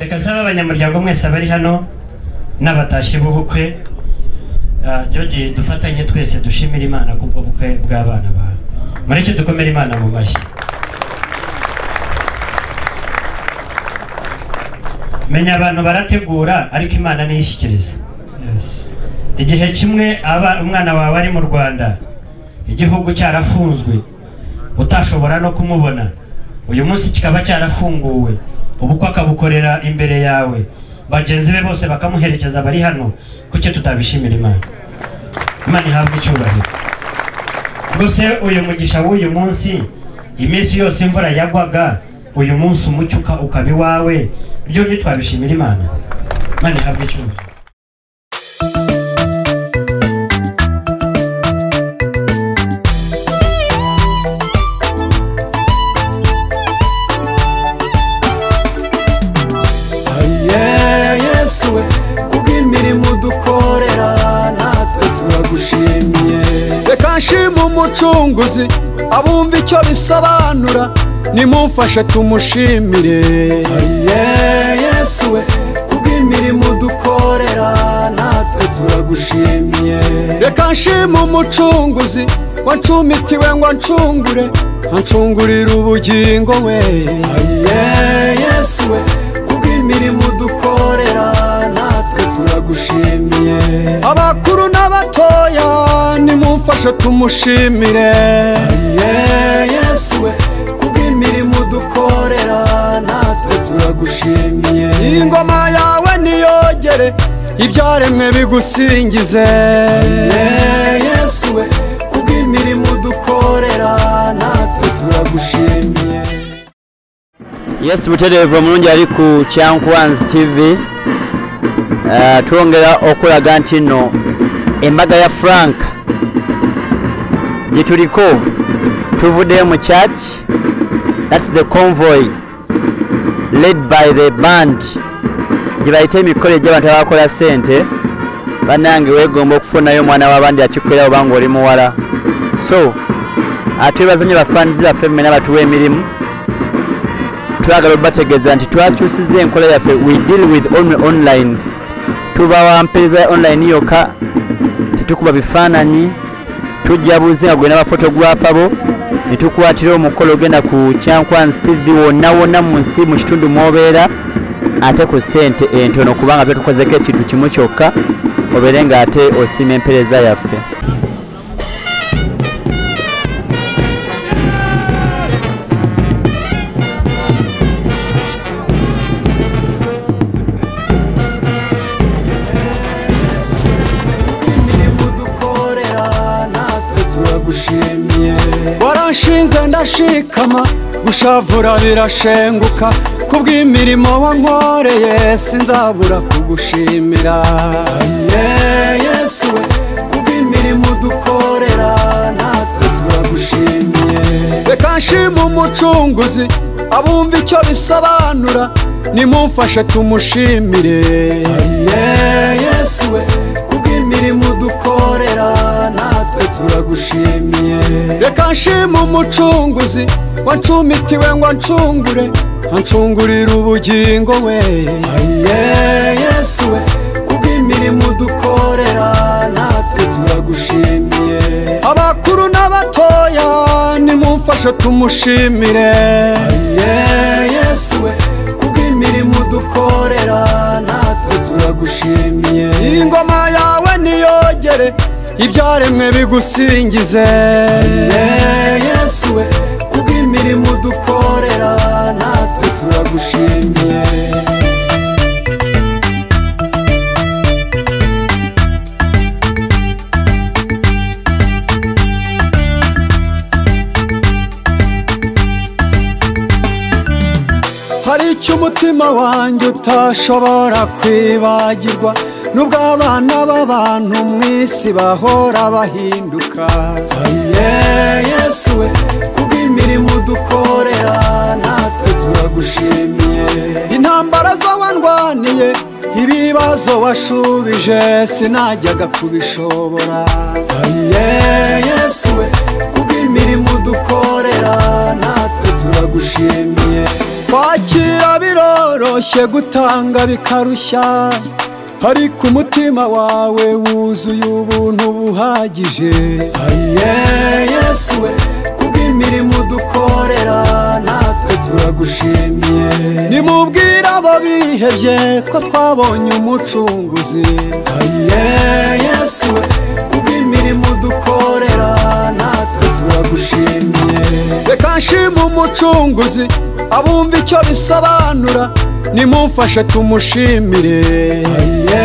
reka nsaba abanyamuryango mwese abari hano n'abatashye b'ubukwe jyoge dufatanye twese dushimira imana kubwo bukwe bw'abana bawe mureke dukomere imana mu mashyi menya abantu barategura ariko imana niyishyikiriza igihe kimwe aba umwana wawe ari mu rwanda igihugu cyarafunzwe utashobora no kumubona uyu munsi kikaba cyarafunguwe ubukwe akabukorera imbere yawe bagenzi be bose bakamuherekeza bari hano kuki tutabishimira imana imana ihabwa icyubahiro rwose uyu mugisha w'uyu munsi iminsi yose imvura yagwaga uyu munsi umucyo uka- ukaba iwawe byo ntitwabishimira imana imana ihabwa icyubahiro Aye Yesu we kubw'imirimo dukorera natwe turagushimiye reka nshima umucunguzi abumva icyo bisobanura nimumfashe tumushimire Aye Yesu we kubw'imirimo dukorera natwe turagushimiye reka nshima umucunguzi wancumitiwe ngo ancungure ancungurira ubugingo we Aye Yesu we kubw'imirimo dukorera natwe turagushimiye abakuru n'abatoya nimumfashe tumushimire Aye Yesu we kubw'imirimo dukorera natwe turagushimiye ingoma yawe niyogere ibyaremwe bigusingize Aye Yesu we kubw'imirimo dukorera natwe turagushimiye yes butereevu omulungi ali ku kyankwanzi tv Eh, twongera okulaga nti nno embaga ya frank gye tuliko tuvuddeyo mu church thats the convoy led by the band gye bayita emikolo egy'abantu abakola ssente bannange weegomba okufunayo omwana w'abandi akikolera oba ng'oli muwala so atwebaza nnyo bafaanizi baffe mmena batuwa emirimu twagala obategeeza nti twakyusiza enkola yaffe we deal with only online tubawa mpeereza ya online yokka tetukuba bifaananyi tujja buzi nga gwe n'abafotografa bo ne tukwatira omukolo ogenda ku kyankwanzi tv wonna wonna mu nsi mu kitundu mwobeera ate ku ssente entono kubanga twe tukozeko ekintu kimu kyokka obeere ng'ate osiima empeereza yaffe imirimo dukorera natwe turagushimiye waranshinze ndashikama gushavura birashenguka kubw'imirimo wankoreye sinzabura kugushimira Aye yesu we kubw'imirimo dukorera natwe turagushimiye reka nshima umucunguzi abumva icyo bisobanura nimumfashe tumushimire Aye yesu we kubw'imirimo dukorera natwe turagushimiye reka nshima umucunguzi wancumitiwe ngo ancungure ancungurira ubugingo we Aye yesu we kubw'imirimo dukorera natwe turagushimiye abakuru n'abatoya nimumfashe tumushimire Aye yesu we kubw'imirimo dukorera natwe turagushimiye ingoma yawe niyogere ibyaremwe bigusingize Aye yesu we kubw'imirimo dukorera natwe turagushimiye hari icyo umutima wanjye utashobora kwibagirwa nubwo abana b'abantu mu isi bahora bahinduka aye yesu we kubw'imirimo dukorera natwe turagushimiye intambara zo wandwaniye ibibazo washubije sinajyaga kubishobora aye yesu we kubw'imirimo dukorera natwe turagushimiye kwakira biroroshye gutanga bikarushya ariko umutima wawe wuzuye ubuntu buhagije ayiye yesu we kubw'imirimo dukorera natwe turagushimiye nimubwire ababihebye ko twabonye umucunguzi ayiye yesu we kubw'imirimo dukorera natwe turagushimiye reka nshima umucunguzi abumva icyo bisobanura nimumfashe tumushimire ayiye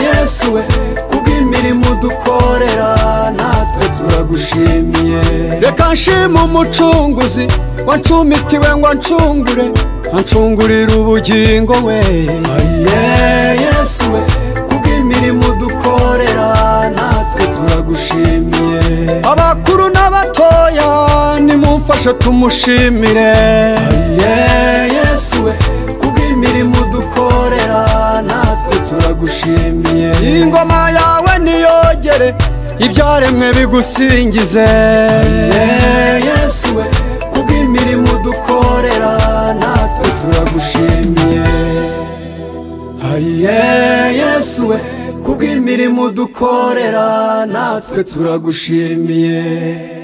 yesu we kubw'imirimo dukorera natwe turagushimiye reka nshima umucunguzi wancumitiwe ngo ancungure ancungurira ubugingo we ayiye yesu we kubw'imirimo dukorera natwe turagushimiye abakuru n'abatoya nimumfashe tumushimire ayiye yesu we kubw'imirimo dukorera natwe turagushimiye ingoma yawe niyogere ibyaremwe bigusingize Ayiye, yesu we kubw'imirimo dukorera natwe turagushimiye ayiye yesu we kubw'imirimo dukorera natwe turagushimiye